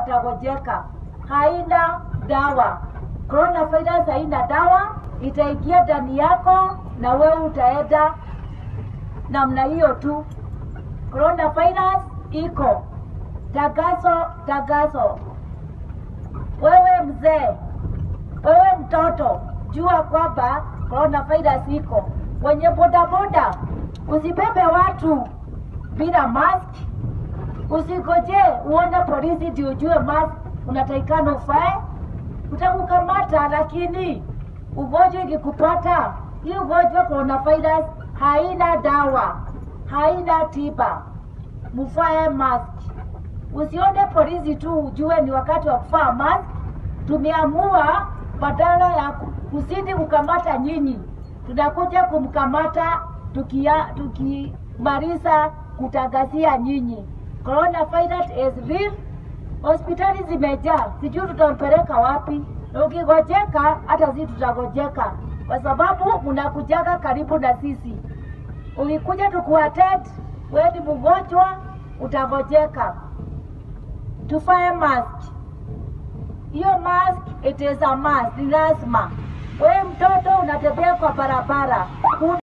atagojeka. Haina dawa. Coronavirus haina dawa, itaingia ndani yako na wewe utaenda namna hiyo tu. Coronavirus iko. Tagazo, tagazo. Wewe mzee, wewe mtoto, jua kwamba coronavirus iko. Wenye bodaboda, usibebe watu bila mask. Usigoje uone polisi ndio ujue mask unatakikana ufae. Utakukamata, lakini ugonjwa ikikupata, hii ugonjwa coronavirus haina dawa, haina tiba. Mfae mask. Usione polisi tu ujue ni wakati wa kuvaa mask. Tumeamua badala ya ku- kusidi kukamata nyinyi, tunakuja kumkamata tukia tukimaliza kutangazia nyinyi. Coronavirus is real. Hospitali zimejaa, sijui tutampeleka wapi. Na ukigojeka, hata sisi tutagojeka, kwa sababu mnakujaga karibu na sisi. Ukikuja tukuattend, wewe ni mgonjwa, utagojeka. Tufae mask. Hiyo mask it is a must, ni lazima. Wewe mtoto unatembea kwa barabara,